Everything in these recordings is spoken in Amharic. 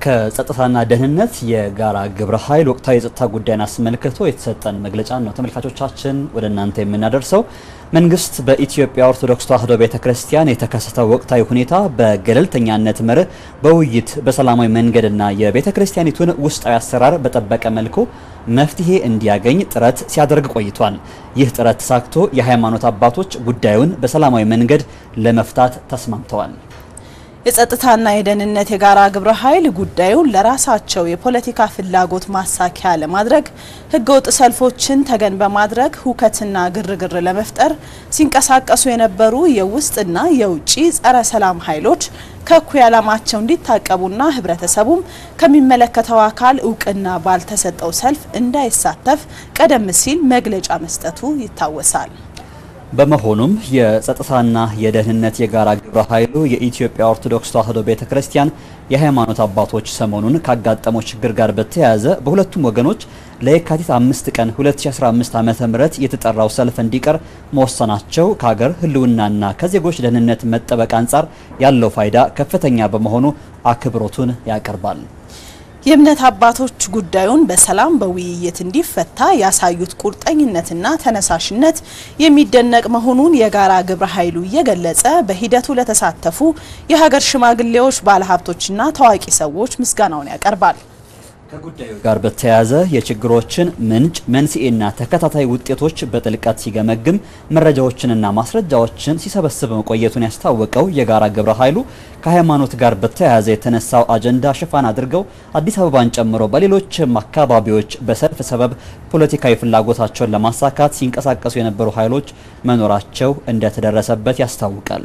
ከጸጥታና ደህንነት የጋራ ግብረ ኃይል ወቅታዊ የጸጥታ ጉዳይን አስመልክቶ የተሰጠን መግለጫ ነው ተመልካቾቻችን ወደ እናንተ የምናደርሰው። መንግስት በኢትዮጵያ ኦርቶዶክስ ተዋሕዶ ቤተ ክርስቲያን የተከሰተው ወቅታዊ ሁኔታ በገለልተኛነት መርህ በውይይት በሰላማዊ መንገድና የቤተ ክርስቲያኒቱን ውስጣዊ አሰራር በጠበቀ መልኩ መፍትሄ እንዲያገኝ ጥረት ሲያደርግ ቆይቷል። ይህ ጥረት ተሳክቶ የሃይማኖት አባቶች ጉዳዩን በሰላማዊ መንገድ ለመፍታት ተስማምተዋል። የጸጥታና የደህንነት የጋራ ግብረ ኃይል ጉዳዩን ለራሳቸው የፖለቲካ ፍላጎት ማሳኪያ ለማድረግ ህገወጥ ሰልፎችን ተገን በማድረግ ሁከትና ግርግር ለመፍጠር ሲንቀሳቀሱ የነበሩ የውስጥና የውጭ ጸረ ሰላም ኃይሎች ከእኩይ ዓላማቸው እንዲታቀቡና ህብረተሰቡም ከሚመለከተው አካል እውቅና ባልተሰጠው ሰልፍ እንዳይሳተፍ ቀደም ሲል መግለጫ መስጠቱ ይታወሳል። በመሆኑም የጸጥታና የደህንነት የጋራ ግብረ ኃይሉ የኢትዮጵያ ኦርቶዶክስ ተዋሕዶ ቤተ ክርስቲያን የሃይማኖት አባቶች ሰሞኑን ካጋጠመው ችግር ጋር በተያያዘ በሁለቱም ወገኖች ለየካቲት አምስት ቀን 2015 ዓ.ም የተጠራው ሰልፍ እንዲቀር መወሰናቸው ከሀገር ህልውናና ከዜጎች ደህንነት መጠበቅ አንጻር ያለው ፋይዳ ከፍተኛ በመሆኑ አክብሮቱን ያቀርባል። የእምነት አባቶች ጉዳዩን በሰላም በውይይት እንዲፈታ ያሳዩት ቁርጠኝነትና ተነሳሽነት የሚደነቅ መሆኑን የጋራ ግብረ ኃይሉ እየገለጸ በሂደቱ ለተሳተፉ የሀገር ሽማግሌዎች፣ ባለሀብቶችና ታዋቂ ሰዎች ምስጋናውን ያቀርባል። ከጉዳዩ ጋር በተያያዘ የችግሮችን ምንጭ መንስኤና ተከታታይ ውጤቶች በጥልቀት ሲገመግም መረጃዎችንና ማስረጃዎችን ሲሰበስብ መቆየቱን ያስታወቀው የጋራ ግብረ ኃይሉ ከሃይማኖት ጋር በተያያዘ የተነሳው አጀንዳ ሽፋን አድርገው አዲስ አበባን ጨምሮ በሌሎችም አካባቢዎች በሰልፍ ሰበብ ፖለቲካዊ ፍላጎታቸውን ለማሳካት ሲንቀሳቀሱ የነበሩ ኃይሎች መኖራቸው እንደተደረሰበት ያስታውቃል።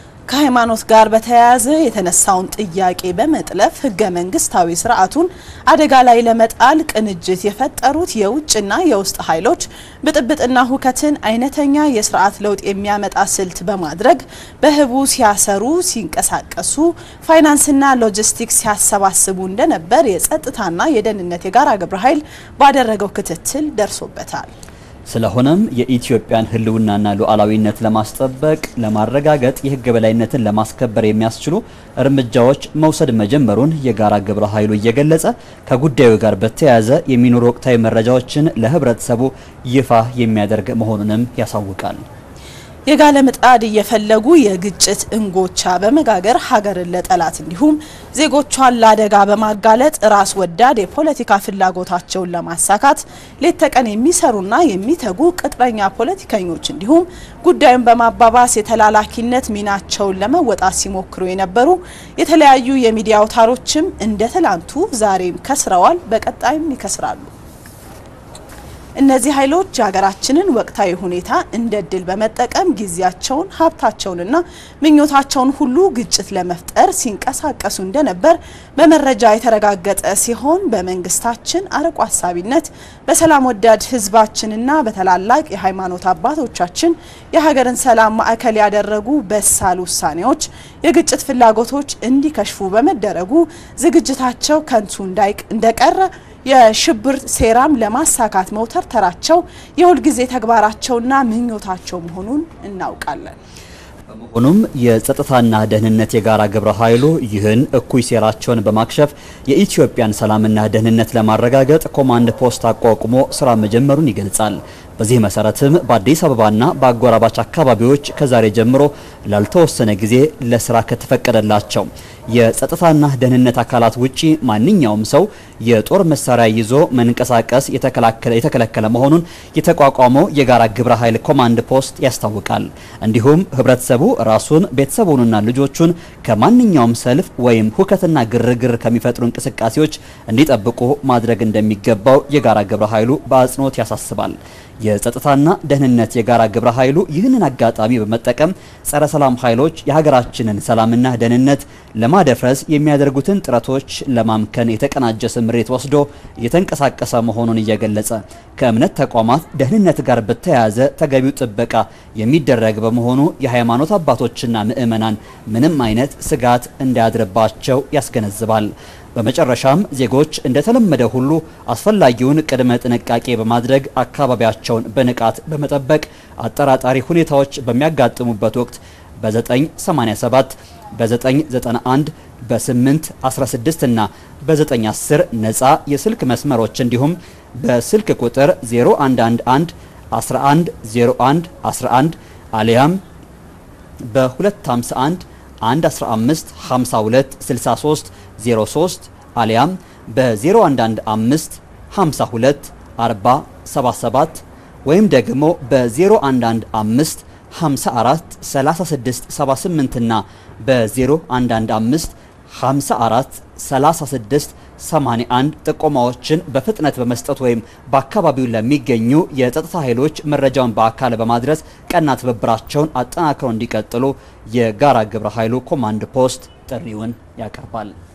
ከሃይማኖት ጋር በተያያዘ የተነሳውን ጥያቄ በመጥለፍ ህገ መንግስታዊ ስርዓቱን አደጋ ላይ ለመጣል ቅንጅት የፈጠሩት የውጭና የውስጥ ኃይሎች ብጥብጥና ሁከትን አይነተኛ የስርዓት ለውጥ የሚያመጣ ስልት በማድረግ በህቡ ሲያሰሩ፣ ሲንቀሳቀሱ፣ ፋይናንስና ሎጂስቲክስ ሲያሰባስቡ እንደነበር የጸጥታና የደህንነት የጋራ ግብረ ኃይል ባደረገው ክትትል ደርሶበታል። ስለሆነም የኢትዮጵያን ህልውናና ሉዓላዊነት ለማስጠበቅ ለማረጋገጥ የህግ በላይነትን ለማስከበር የሚያስችሉ እርምጃዎች መውሰድ መጀመሩን የጋራ ግብረ ኃይሉ እየገለጸ ከጉዳዩ ጋር በተያያዘ የሚኖሩ ወቅታዊ መረጃዎችን ለህብረተሰቡ ይፋ የሚያደርግ መሆኑንም ያሳውቃል። የጋለ ምጣድ እየፈለጉ የግጭት እንጎቻ በመጋገር ሀገርን ለጠላት እንዲሁም ዜጎቿን ለአደጋ በማጋለጥ ራስ ወዳድ የፖለቲካ ፍላጎታቸውን ለማሳካት ሌት ተቀን የሚሰሩና የሚተጉ ቅጥረኛ ፖለቲከኞች እንዲሁም ጉዳዩን በማባባስ የተላላኪነት ሚናቸውን ለመወጣት ሲሞክሩ የነበሩ የተለያዩ የሚዲያ አውታሮችም እንደ ትላንቱ ዛሬም ከስረዋል፣ በቀጣይም ይከስራሉ። እነዚህ ኃይሎች የሀገራችንን ወቅታዊ ሁኔታ እንደ እድል በመጠቀም ጊዜያቸውን ሀብታቸውንና ምኞታቸውን ሁሉ ግጭት ለመፍጠር ሲንቀሳቀሱ እንደነበር በመረጃ የተረጋገጠ ሲሆን በመንግስታችን አርቆ ሀሳቢነት በሰላም ወዳድ ህዝባችንና በታላላቅ የሃይማኖት አባቶቻችን የሀገርን ሰላም ማዕከል ያደረጉ በሳል ውሳኔዎች የግጭት ፍላጎቶች እንዲከሽፉ በመደረጉ ዝግጅታቸው ከንቱ እንደቀረ የሽብር ሴራም ለማሳካት መውተርተራቸው የሁልጊዜ ተግባራቸውና ምኞታቸው መሆኑን እናውቃለን። በመሆኑም የጸጥታና ደህንነት የጋራ ግብረ ኃይሉ ይህን እኩይ ሴራቸውን በማክሸፍ የኢትዮጵያን ሰላምና ደህንነት ለማረጋገጥ ኮማንድ ፖስት አቋቁሞ ስራ መጀመሩን ይገልጻል። በዚህ መሰረትም በአዲስ አበባና በአጎራባች አካባቢዎች ከዛሬ ጀምሮ ላልተወሰነ ጊዜ ለስራ ከተፈቀደላቸው የጸጥታና ደህንነት አካላት ውጪ ማንኛውም ሰው የጦር መሳሪያ ይዞ መንቀሳቀስ የተከለከለ መሆኑን የተቋቋመው የጋራ ግብረ ኃይል ኮማንድ ፖስት ያስታውቃል። እንዲሁም ህብረተሰቡ ራሱን ቤተሰቡንና ልጆቹን ከማንኛውም ሰልፍ ወይም ሁከትና ግርግር ከሚፈጥሩ እንቅስቃሴዎች እንዲጠብቁ ማድረግ እንደሚገባው የጋራ ግብረ ኃይሉ በአጽንኦት ያሳስባል። የጸጥታና ደህንነት የጋራ ግብረ ኃይሉ ይህንን አጋጣሚ በመጠቀም ጸረ ሰላም ኃይሎች የሀገራችንን ሰላምና ደህንነት ለማደፍረስ የሚያደርጉትን ጥረቶች ለማምከን የተቀናጀ ስምሬት ወስዶ እየተንቀሳቀሰ መሆኑን እየገለጸ ከእምነት ተቋማት ደህንነት ጋር በተያያዘ ተገቢው ጥበቃ የሚደረግ በመሆኑ የሃይማኖት አባቶችና ምዕመናን ምንም አይነት ስጋት እንዳያድርባቸው ያስገነዝባል። በመጨረሻም ዜጎች እንደተለመደ ሁሉ አስፈላጊውን ቅድመ ጥንቃቄ በማድረግ አካባቢያቸውን በንቃት በመጠበቅ አጠራጣሪ ሁኔታዎች በሚያጋጥሙበት ወቅት በ987 በ991 በ8 16 እና በ910 ነፃ የስልክ መስመሮች እንዲሁም በስልክ ቁጥር 0111 11 01 11 አሊያም በ251 115 52 63 03 አሊያም በ0115 52 40 77 ወይም ደግሞ በ0115 54 36 78 እና በ0115 54 36 81 ጥቆማዎችን በፍጥነት በመስጠት ወይም በአካባቢው ለሚገኙ የጸጥታ ኃይሎች መረጃውን በአካል በማድረስ ቀና ትብብራቸውን አጠናክረው እንዲቀጥሉ የጋራ ግብረ ኃይሉ ኮማንድ ፖስት ጥሪውን ያቀርባል።